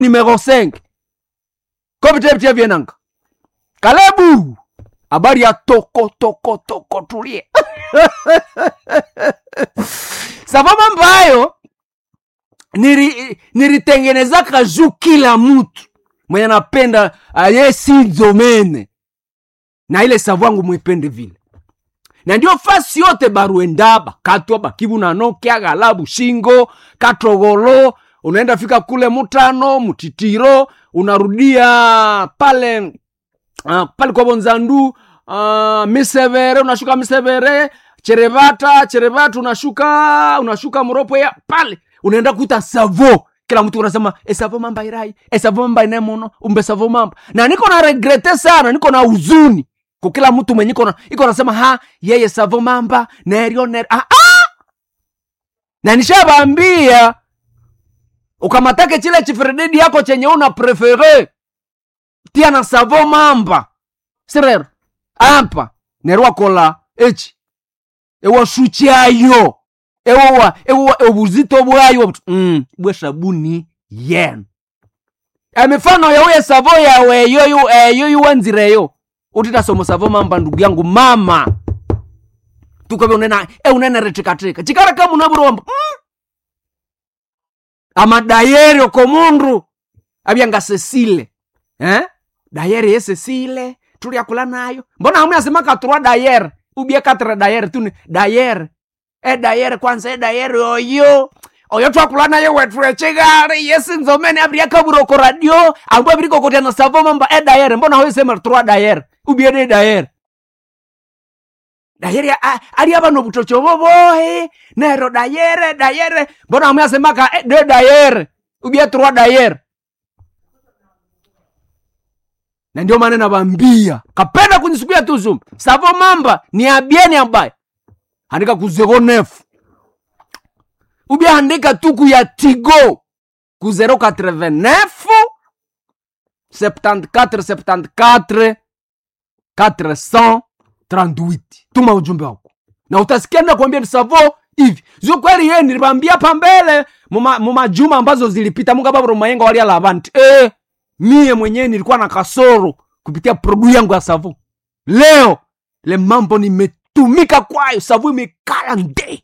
numero 5 kovitevitia vyenanga kalebu habari ya toko toko toko tulie savama mbayo niri nilitengenezaka juu kila mtu mwenye napenda aye sinzomene na ile savu yangu mwipende vile na ndio fasi yote baruendaba katwa bakibu na nokia galabu shingo katogolo unaenda fika kule mutano mutitiro unarudia pale uh, pale kwa bonzandu uh, misevere unashuka misevere cherevata cherevata unashuka unashuka mropo ya pale unaenda kuita savo kila mtu unasema esavo mamba irai esavo mamba inemono umbe savo mamba na niko na regrete sana niko na huzuni kwa kila mtu mwenye iko na iko nasema ha yeye savo mamba nerio ner ah, ah! na nishabambia ukamatake chile chifrededi yako chenye una prefere tia na savo mamba sirero apa nerwakola echi ewashuchayo ewowa ewowa obuzito bwayo mm, bwe sabuni yen emifano yauye savo yawe eyo eyo yuwanzireyo utitasomo savo mamba ndugu yangu mama tukove unena e unene retikatika chikara kama unaburomba mm. ama dayeri oko mundu abyanga sesile eh? dayeri ye sesile tuliakula nayo mbona hamwe asemaka turwa dayere ubie katre dayere tuni dayere e dayere kwanza e dayere oyo oyo twakula nayo wetu echigari yesinzomene abiriakabura radio ambu abirikokotia na savo mamba e dayere mbona hoyo sema turwa dayere ubie de dayere dayere a- ali abano butocho bobohe nero dayere dayere mbona hamwe asemaka e de dayere ubie turwa dayere na ndio maana nabambia kapenda kunisubia tu zoom savo mamba ni abieni ambaye andika ku 09 ubia andika tuku ya tigo ku 089 74 74 438 tuma ujumbe wako na utasikia na kuambia ni savo hivi zio kweli ye nilibambia pambele muma, mumajuma ambazo zilipita mungababuro mayenga walia lavanti eh, mie mwenyewe nilikuwa na kasoro kupitia produ yangu ya savu leo le mambo nimetumika kwayo savu imekala nde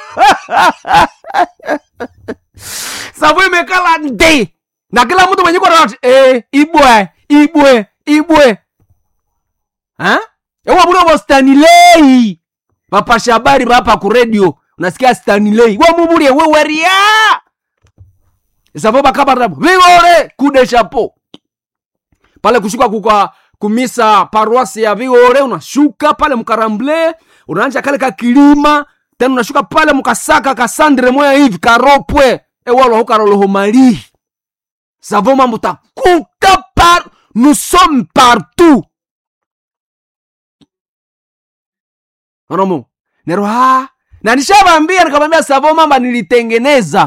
savu imekala nde na kila mtu mwenye kona eh, ibwe ibwe ibwe ha? ewa bulobo stanilei bapasha habari bapa ku radio unasikia stanilei wamubulie weweria savo bakabarabo vigore kude chapo pale kushuka kukwa kumisa paruasi ya vigore unashuka pale mkaramble unaanja kale kakilima tena unashuka pale mukasaka kasandre moya hivi karopwe ewalo hukaroloho malihi savo mambo takuta par nous sommes partout onomo nero ha na nishavambia nikamwambia savo mamba nilitengeneza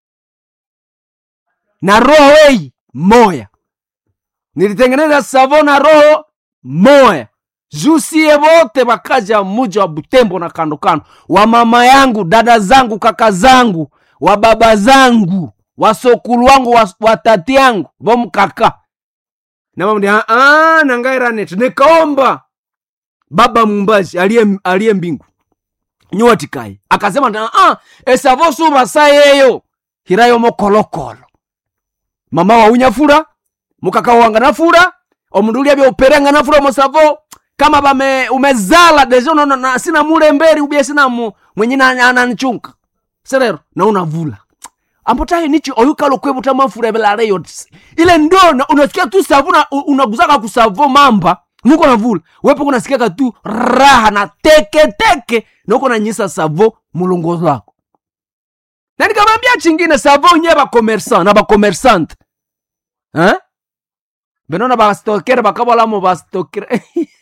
na roho hii moya nilitengeneza savo na roho moya jusie wote wakaja muja wa butembo na kando kando wa mama yangu dada zangu kaka zangu wa baba zangu wasokulu wangu wa, wa tati yangu vomkaka namamdi nangairanet nikaomba baba mumbazi aliye aliye mbingu nyuwatikai akasema ah, esavo suvasa yeyo hirayo mokolokolo mama wa unyafura mukaka wanga nafura omundu ulia byauperanga nafura mosavo kama bame umezala deja unaona na sina mulemberi ubie sina mu mwenye na- ananichunga serero na unavula ambotaye nichi oyukalo kwebuta mafura belare yote ile ndo na- unasikia tu savu na u- unaguzaka kusavo mamba nuko navula wepo kunasikiaka tu raha na teke teke nuko nanyisa savo mulongozo wako na nikamwambia chingine savo nye bakomersan na bakomersante eh? benona bastokere bakabolamo bastokere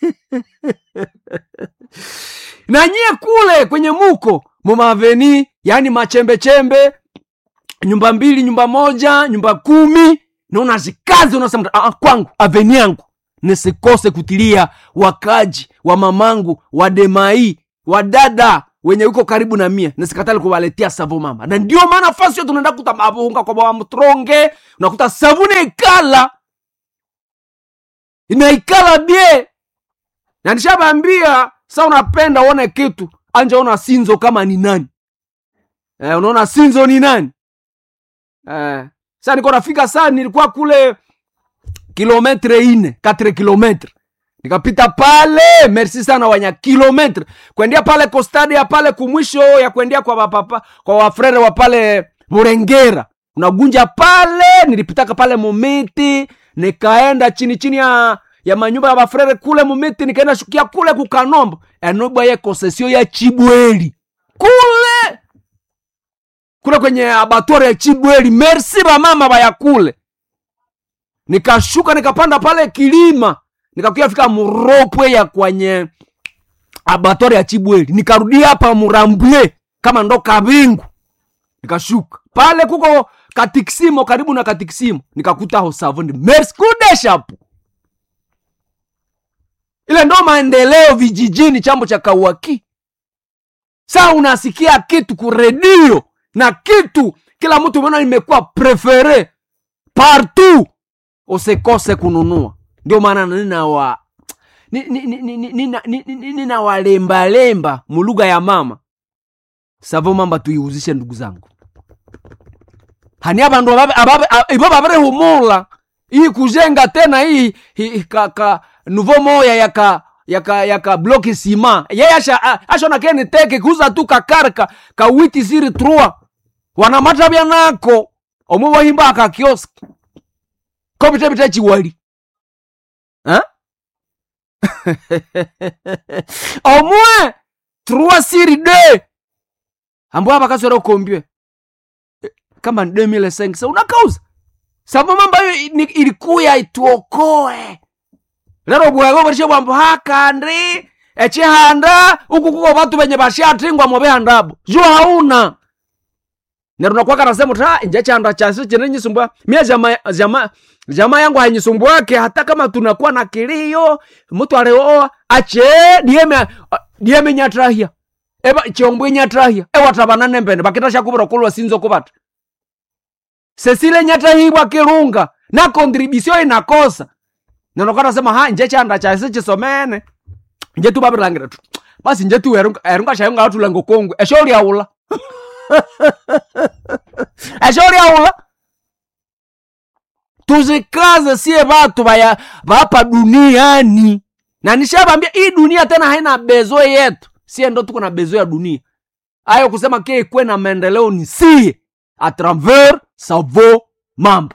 na nyie kule kwenye muko mumaveni yani machembechembe nyumba mbili nyumba moja nyumba kumi na unazikazi unasema "Ah, ah, kwangu aveni yangu nisikose kutilia wakaji wa mamangu wa demai wa dada wenye uko karibu na mie nasikatali kuwaletea savo mamba na ndio maana fasi yo tunaenda kuta mabunga kwa baba mtronge unakuta savuni ikala inaikala bie na nishabambia sa unapenda uone kitu anja ona sinzo kama ni nani eh, unaona sinzo ni nani eh, sa niko nafika saa nilikuwa kule kilometre ine 4 kilometre nikapita pale merci sana wanya kilometre kuendea pale kostadi ya pale kumwisho ya kuendea kwa wapapa kwa wafrere wa pale burengera unagunja pale nilipitaka pale mumiti nikaenda chini chini ya ya manyumba ya bafrere kule mumiti nikaenda shukia kule kukanombo enobwa ye konsesio ya chibweli kule kule kwenye abatwari ya chibweli merci bamama baya kule nikashuka nikapanda pale kilima nikakuya fika muropwe ya kwenye abatwari ya chibweli nikarudia hapa murambwe kama ndo kabingu nikashuka pale kuko katikisimo karibu na katikisimo nikakuta hosavoni merci kudeshapu ile ndo maendeleo vijijini chambo cha kauaki saa unasikia kitu kuredio na kitu kila mtu umeona imekuwa prefere partout usikose kununua ndio maana ninawa ninawalembalemba mulugha ya mama savo mamba tuiuzishe ndugu zangu hani abandu ibo babirihumula iyi kujenga tena hii hi, ka, ka nuvo moya yaka yaka yaka bloki sima yeye asha ashona keni teke kuza tu kakarka ka witi siri trua wanamata bya nako omwe wahimba aka kiosk ko bite bite chiwali hein omwe trua siri de ambo hapa kasoro kombie kama ni 2005 sa unakauza sababu mambo hiyo ilikuya ituokoe lero bwago barishe bwambo hakandi echihanda uku kuko batu benye bashatingwa mu bihandabo jo hauna neruna kwaka nasema ta inje chanda chasi chine nyisumbwa mia jama jama jama yangu hanyisumbwake hata kama tunakuwa na kilio mtu alioa ache dieme dieme nyatrahia eba chombwe nyatrahia ewa tabanane mbene bakitasha kubura kulwa sinzo kubata sesile nyatahibwa kirunga na kontribusio inakosa nanokana sema ha nje chanda chasi chisomene nje tu babirangira tu basi nje tu erunga erunga shayunga atulango kongwe eshori aula eshori aula tuzikaze sie batu baya bapa duniani na nishabambia hii dunia tena haina bezo yetu sie ndo tuko na bezo ya dunia ayo kusema ke ikwe na maendeleo ni sie a travers savo mambo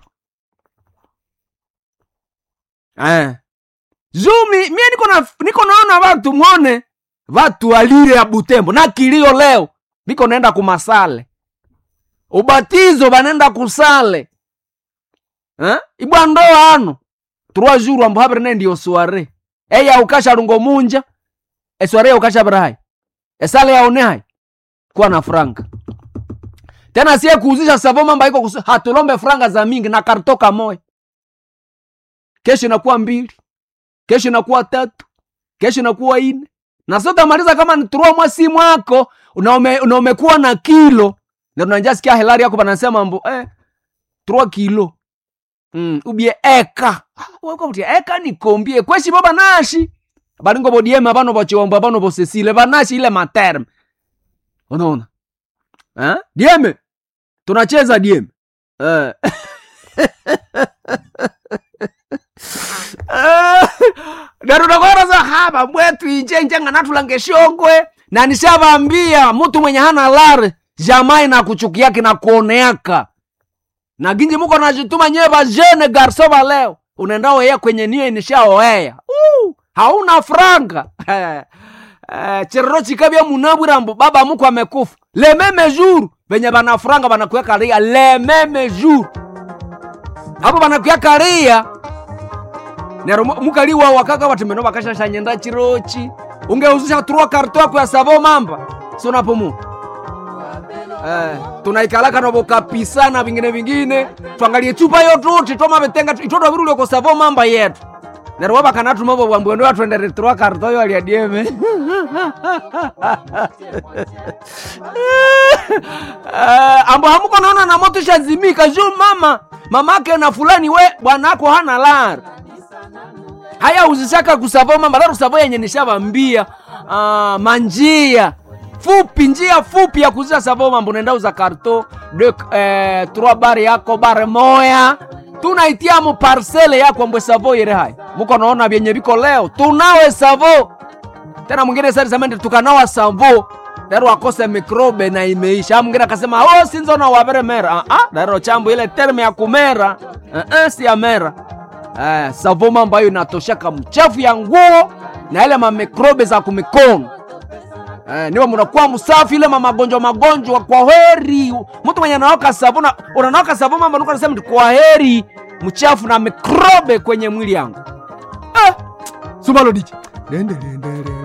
eh. zumi mie niko na niko naona watu mwone watu walire ya butembo na kilio leo niko naenda kumasale ubatizo banenda kusale eh? ibwa ndoa ano trois jours ambo habere ne ndio soare eya ukasha lungo munja esware ya ukasha brahai esale yaone hai kuwa na franga tena sie kuuzisha savo mamba iko kusu, hatulombe franga za mingi na kartoka moya kesho inakuwa mbili kesho inakuwa tatu kesho inakuwa ine na sote maliza kama ni turua mwasi mwako unaome, unaomekuwa na kilo na tunanja sikia helari yako banasema mbo eh, turua kilo mm, ubie eka wakavutia eka nikombie kweshi bo banashi balingo bodieme bano bochiwombo bano bosesile banashi ile materme unaona eh? dieme tunacheza dieme eh. narunakwaraza hapa mbwetu injenjenga natulange shongwe na nishavambia mtu mwenye hana lare jamai na kuchukiaki na kuoneaka na ginji muko najituma nyewe bajene garso ba leo unaenda oea kwenye niyo inishaoea uh, hauna franga uh, chirero chikabya munabwirambo baba muko amekufa lememe juru venye bana franga banakuya ria lememe juru hapo banakuya karia nero mukaliwa wakaka watimeno bakashashanyenda chirochi ungeuzisha turua karto yako ya savo mamba sonapomu eh, tunaikalaka nobo kapisa na vingine vingine twangalie chupa yotuti tomavetenga itoto virulio ko savo mamba yetu neryo wabakanatuma bo bwambwe ndo atwendere trois carton yo alia dieme uh, ambo hamuko naona na moto shazimika juu mama mamake na fulani we bwanako hana lar haya uzisaka kusavo mama laro kusavo yenye nishavambia uh, manjia fupi njia fupi ya kuzia savo mambo unaenda uza karto de eh, trois bare yako bare moya tunaitia mu parcele yako mbwe savo yere hai muko naona vyenye viko leo tunawe savo tena mwingine sasa samende tukanawa savo daro akose mikrobe na imeisha mwingine akasema oh sinzona wavere mera ah ah daro chambo ile terme ya kumera eh, eh, si ya mera eh, savo mambo hayo inatoshaka mchafu ya nguo na ile mamikrobe za kumikono Eh, niwe munakuwa msafi ile magonjwa magonjwa kwa heri mtu mwenye anaoka sabuna unanaoka sabuna mambo nuko nasema kwa heri mchafu na mikrobe kwenye mwili yangu eh, sumalo dichi